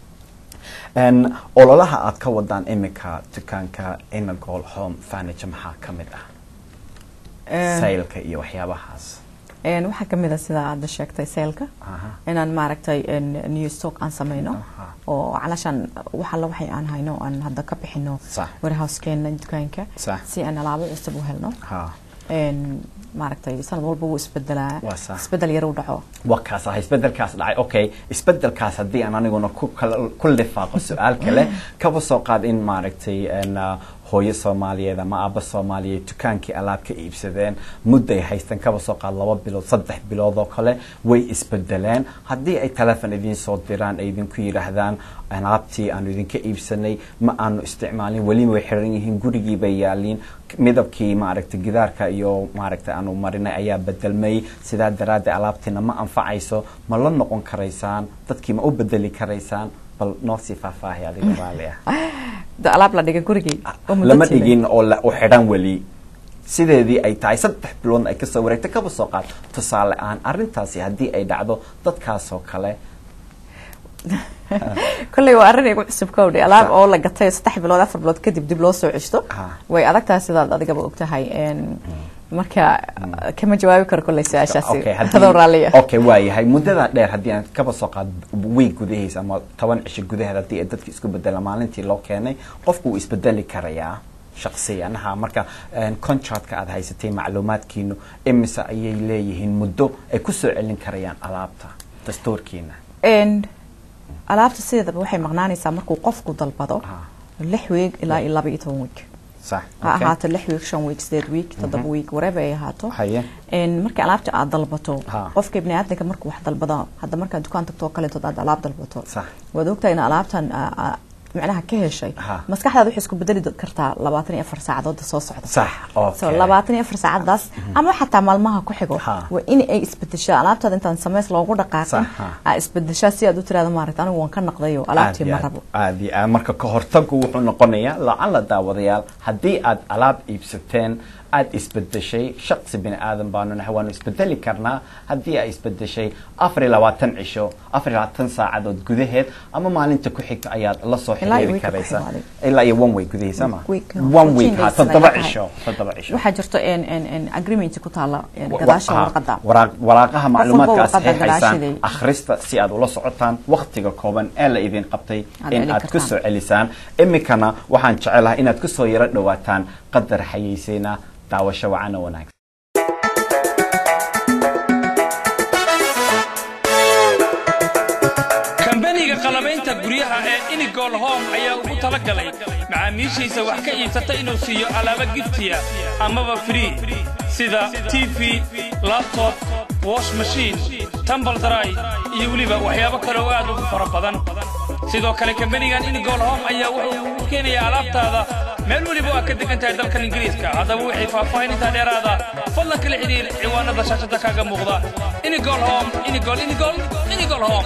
En, ololaha aad ka wadaan imika dukaanka inagol home furniture maxaa ka mid ah Een, saylka iyo waxyaabahaas een, waxaa kamid a sida aada sheegtay seelka Aha. inaan maaragtay een, new stock aan sameyno Aha. oo calashaan wax alla waxay aan hayno aan hadda ka bixino Sax. warehousekeena dukaanka Sax. si aan alaabo cusub u helno ha Een, maaragtay sanad walba wuu isbedelaa Waa sax. isbedel yar u dhaco waa kaas ah isbedelkaas dhacay okay isbedelkaas haddii aan aniguna ku kala- ku lifaaqo su-aal kale kaba soo qaad in maaragtay en, ah, hooyo soomaaliyeed ama aabba soomaaliyeed dukaankii alaab ka iibsadeen mudday haystaan kaba soo qaad laba bilood saddex bilood oo kale way isbedeleen haddii ay telefon idiin soo diraan ay idinku yidhaahdaan alaabtii aanu idinka iibsanay ma aanu isticmaalin weliba way xiran yihiin gurigii bay yaaliin midabkii maaragtay gidaarka iyo maaragtay aanu marinay ayaa bedelmay sidaa daraaddeed alaabtiina ma anfacayso ma la noqon karaysaan dadkii ma u bedeli karaysaan bal noo sii faahfaahay adiga raali ah Da- alaab la dhigay gurigii oo muddo lama tilay. dhigin oo la- u xidhan weli sideedii ay tahay saddex biloodna ay kasoo wareegtay kaba soo qaad tusaale ahaan arrintaasi haddii ay dhacdo dadkaasoo kale kolley waa arrin igu cusub kowdhi alaab oo la gatay saddex bilood afar bilood kadib dib loo soo ceshto Ha. way adag tahay sidaad adigaba ogtahay Een, marka kama jawaabi karo kolley su-aashaasi Okay, haddii- adoo raalliya okay waayahay muddada dheer haddii aan kaba soo qaad week gudahiisa ama toban cisho gudaheed haddii ay dadka isku bedela maalintii loo keenay qofku wuu isbedeli karayaa shaqsiyanaha marka een, contractka aad haysatay macluumaadkiinu imise ayay leeyihiin muddo ay ku soo celin karayaan alaabta dastuurkiina Een, alaabta sideedaba waxay maqnaanaysaa markuu qofku dalbado Ah. lix weeg ilaa iyo laba iyo toban weeg sax ha okay. ahaato lix weeg shan weeg sideed weeg toddoba weeg whatever ay ahaato haye Een, markii alaabta aad dalbato Ha. qofka bini aadamka markuu wax dalbado hadda markaad dukaan tagto oo kaleetood aad alaab dalbato Sax. waad ogtahay in alaabtan aa- aa macnaha ka heshay Ha. maskaxdaada waxay isku bedeli do- kartaa labaatan iyo afar saacadood soo socda sax okay. so labaatan iyo afar saacadaas ama xataa maalmaha ku xigo Ha. waa in ay isbedeshaa alaabtaada intaan sameys loogu dhaqaaqin Sax, ha. aa isbedeshaa si aad u tirahdo maaragta anigu waan ka naqdayo alaabtii ma rabo aad iyo aad marka ka hortagu wuxuu noqonayaa lacala daawadayaal haddii aad alaab iibsateen aad isbedeshay shaqsi bini aadan baanu nahay waanu isbedeli karnaa haddii ay isbedeshay afar iyo labaatan cisho afar iyo labaatan saacadood gudaheed ama maalinta ku xigta ayaad la soo Ilaa iyo xiriiri week ka karaysa xigmaaday. ilaa iyo one week gudihiisa ma Week, one week 14 ha days toddoba ay tahay. cisho toddoba cisho waxaa jirto en en en agreement ku taala en Wa- gadaasha ha, warqada waraaq- waraaqaha walba macluumaadkaas warqada saxiixaysaan gadaasheeda. akhrista si aad ula socotaan wakhtiga kooban ee la idin qabtay Aad in celin aad ku kartaan. soo celisaan iminkana waxaan jecelahay inaad ku soo yaro dhowaataan qadar xayeysiina daawasho wacan oo wanaagsan kambaniga qalabaynta guryaha ee inigol home ayaa ugu talagalay macaamiishiisa wax ka iibsata inuu siiyo alaabo giftiya amaba free sida tv laptop wash machine tambal dry iyo weliba waxyaabo kale oo aad ugu fara badan sidoo kale kambanigan inigol home ayaa wuxuu u keenayaa alaabtaada meel weliba oo aad ka degan tahay dalkan ingiriiska haddaba wixii faahfaahinintaa dheeraada fadlan kala xidhiir ciwaanada shaashada kaaga muuqda inigol home inigol inigol inigol home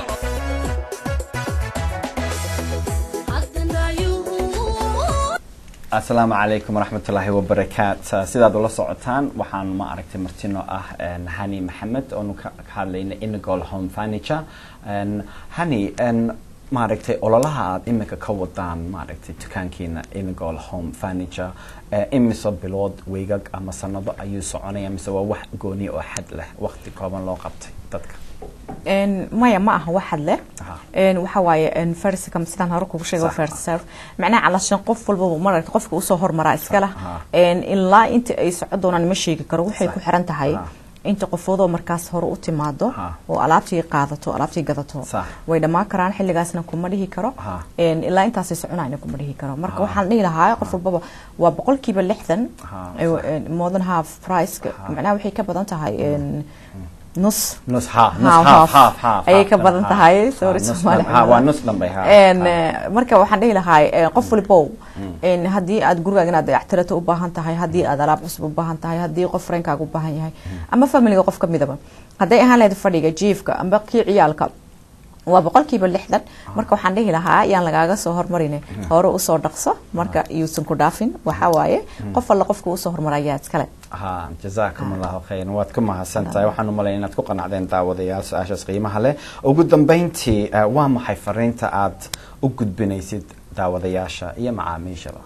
asalaamu calaykum waraxmatullaahi wabarakaat sidaad ula socotaan waxaan ma aragtay martino ah een, hani maxamed oonu ka ka hadlayna inagol home furniture Een, hani een, maaragtay ololaha aad iminka ka wadaan maaragtay dukaankiina inagol home furniture ee imise bilood weygag ama sanado ayuu soconaya mise waa wax gooni oo xad leh waqti kooban loo qabtay dadka En, maya ma aha waxad leh Aha. En, waxa waaye en, first come sidaan hore kugu sheegay Sax. first serve macnaha calashan qof walbaba maragta qofka usoo hormaraa iska leh Aha. En, ilaa inta ay socon doonaan ma sheegi karo waxay Sax. ku xiran tahay Aha. inta qofoodoo markaas hore u timaado Aha. oo alaabtii qaadato alaabtii gadato Sax. way dhammaan karaan xilligaasna kuma dhihi karo Aha. En, ilaa intaasay soconayna kuma dhihi karo marka Aha. waxaan dhihi lahaa qof walbaba waa boqolkiiba lixdan Aha, eh, sax. en, more than half price Aha. macnaha waxay ka badan tahay en, nus nus ha nus Half, half half. half half ayay half ka tan, badan ha. tahay Ha, sorry nus Soomaali dhan- ha, waa nus dhanbay ha En, ha. eh, marka waxaan dhihi lahaa eh, qof walibow en, haddii aad gurigaaga inaad dayactirato u baahan tahay haddii aad alaab cusub u baahan tahay haddii qof reenkaaga u baahan yahay ama familiga qof ka midaba hadday ahaan lahayd fadhiga jiifka amba kii ciyaalka waa boqolkiiba lixdan marka waxaan dhihi lahaa yaan lagaaga soo hormarin hore usoo dhaqso marka yuusan ku dhaafin waxaa waaye qof alla qofka usoo hormarayaa iskale ha jazaakum allahu khayran waad ku mahadsan tahay waxaan u malaya inaad ku qanacdeen daawadayaal su-aashaas qiimaha leh ugu dambeyntii eh, waa maxay fariinta aad u gudbinaysid daawadayaasha iyo macaamiishaba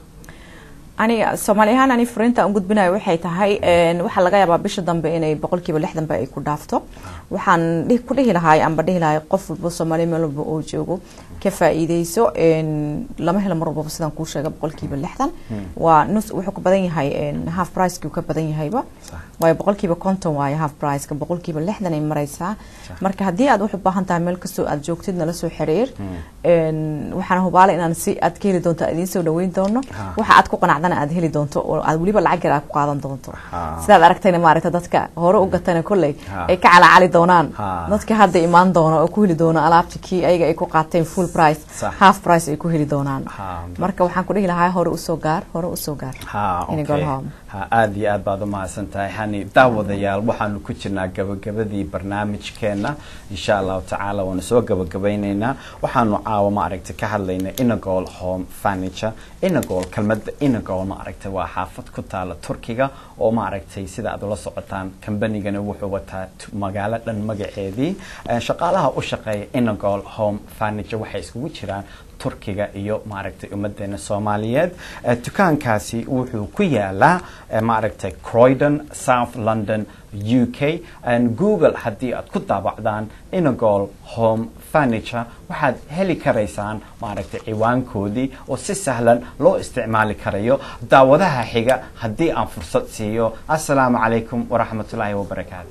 aniga soomaali ahaan ani furiinta aan gudbinayo waxay tahay en, waxaa laga yaabaa bisha dambe inay boqolkiiba lixdanba ay ku dhaafto waxaan dhihi- ku dhihi lahaay amba dhihi lahay qof walba soomaali meel walba oo joogo ka faa'iideyso en, lama helo mar walbaba sidaan kuu sheega boqolkiiba lixdan waa nus wuxuu ka badan yahay en, half pricekii uu ka badan yahayba Sax. waayo boqolkiiba konton waayo half priceka boqolkiiba lixdan ay maraysaa marka haddii aad wax u baahan tahay meel kastoo aad joogtid nala soo xiriir En, waxaan hubaala inaan si aad ka heli doonto aad idiin soo dhaweyn doono Ha. waxa aad ku qanacdana aad heli doonto oo aad weliba lacag yar aad ku qaadan doonto Ha. sidaad aragtayna maaragta dadka hore u gatana kolley Ha. ay ka calacali doonaan Ha. dadka hadda imaan doona oo ku heli doona alaabta kii ayaga ay ku qaateen full price Sax. half price ay ku heli doonaan Ha. marka waxaan ku dhihi lahaa hore usoo gaar hore usoo gaar ha Inay okay. gool home. ha aada iyo aad baad u mahadsan tahay hani daawadayaal waxaanu ku jirnaa gabagabadii barnaamijkeena insha allahu tacaala waanu soo gabagabayneynaa waxaanu caawa ma aragtay ka hadlaynay inagol home furniture inagol kelmadda inagol ma aragtay waa xaafad ku taala turkiga oo ma aragtay sida aad ula socotaan kambanigana wuxuu wataa t- magaalo dhan magaceedii Eh, shaqaalaha u shaqeeya inagol home furniture waxay iskugu jiraan turkiga iyo maaragtay ummadeena soomaaliyeed Eh, dukaankaasi wuxuu ku yaalaa eh, maaragtay croydon south london u k And google haddii aad ku daabacdaan inagol home furniture waxaad heli karaysaan maaragtay ciwaankoodii oo si sahlan loo isticmaali karayo daawadaha xiga haddii aan fursad siiyo assalaamu calaykum waraxmatullaahi wabarakaatu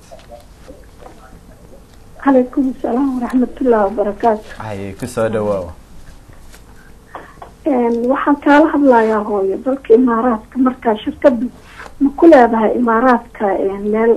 calaykum asalaam waraxmatullahi wabarakaatu haye kusoo dhawaaw waxaan kaala hadlayaa hooyo dalka imaaraadka markaa shirkadu ma ku leedahay imaaraadka meel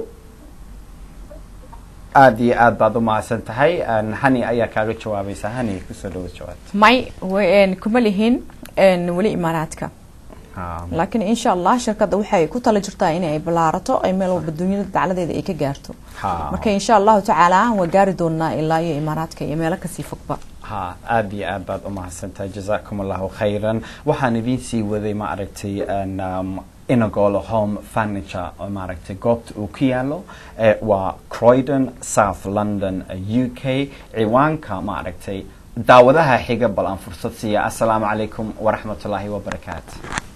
aada iyo aad baad u mahadsan tahay Een, hani ayaa kaaga jawaabaysa hani kusoo dhawo jawaab may w- kuma lihin een, weli imaaraadka Ah, laakiin insha allah shirkadda waxay ku tala jirtaa in ay ballaarato ay meel walba dunyada dacladeeda ay ka gaarto ha marka insha allahu tacaala waa gaari doonaa ilaa iyo imaaraadka iyo meelo kasii fogba ha aada iyo aad baad u mahadsantahay jazaakum allahu khayran waxaan idiin sii waday ma aragtay een, um, inagol home furniture oo maaragtay goobta uu ku yaalo eh, waa croydon south london u k ciwaanka ma aragtay daawadaha xiga bal aan fursad siiya assalaamu calaykum waraxmatullaahi wabarakaatu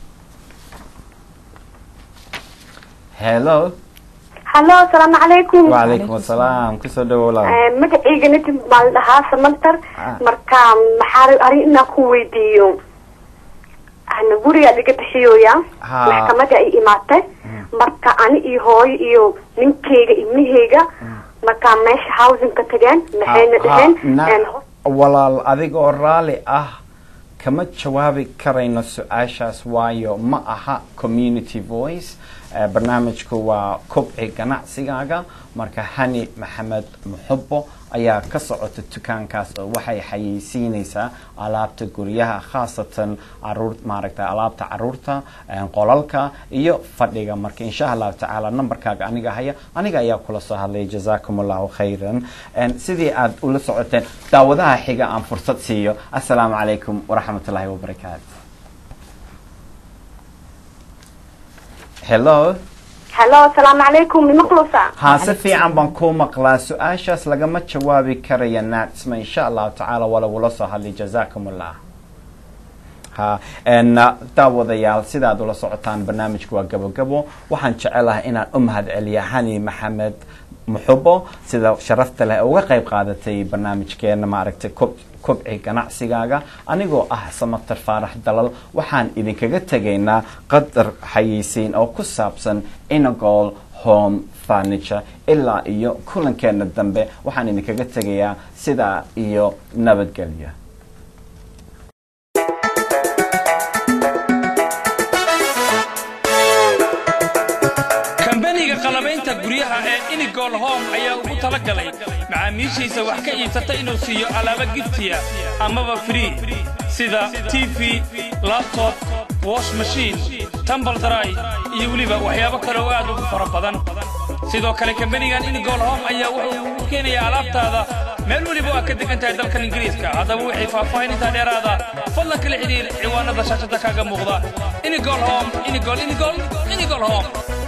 hello hallo asalaamu calaykum wacalaykum assalaam kusoo dhawow laal magacayga nadim baa la dhahaa samantar Ah. marka maxaa arrin inaan ku weydiiyo ana guriga laga bixiyoya Ha. maxkamada ay imaatay marka ani iyo hooyo iyo ninkayga ibnahayga markaa meesha housingka tageen maxayna Ha- dhaheen ha, na- een, walaal adigoo raalli ah kama jawaabi karayno su-aashaas waayo ma aha community voice Eh, barnaamijku waa kobci ganacsigaaga marka hani maxamed muxubo ayaa ka socota dukaankaas oo waxay xayeysiinaysaa alaabta guryaha khaasatan caruur maaragta alaabta caruurta eh, qolalka iyo fadhiga marka insha allahu tacaala nambarkaaga aniga haya aniga ayaa kula soo hadlay jazaakum allahu khayran En, sidii aad ula socoteen daawadaha xiga aan fursad siiyo assalaamu calaykum waraxmatullaahi wabarakaatu hello hallo asalaamu calaykum nimaqlusa haa si fiican baan kuu maqlaa su-aashaas lagama jawaabi karaya naatsma insha allahu tacaala waa lagula soo hadlay jazaakum allah ha n daawadayaal sidaad ula socotaan barnaamijku waa gabogabo waxaan jecelahay inaan u mahad celiya hani maxamed muxubo sida sharafta leh ee uga qayb qaadatay barnaamijkeena maaragtay kob kobci ganacsigaaga anigoo ah samatar faarax dalal waxaan idinkaga tegaynaa qadar xayeysiin oo ku saabsan inagol home furniture ilaa iyo kulankeena dambe waxaan idinkaga tegayaa sidaa iyo nabadgelyo kambaniga qalabaynta guryaha ee inigol home ayaa ugu talagalay macaamiishiisa wax ka iibsata inuu siiyo alaabo giftiya amaba free sida tv labtob wash machine tambal daray iyo weliba waxyaabo kale oo aad ugu fara badan sidoo kale kambanigan inigol home ayaa wuxuu u keenayaa alaabtaada meel weliba oo aad ka degan tahay dalkan ingiriiska haddaba wixii faahfaahinintaa dheeraada fadlan kala xidhiir ciwaanada shaashada kaaga muuqda inigol home inigol inigol inigol home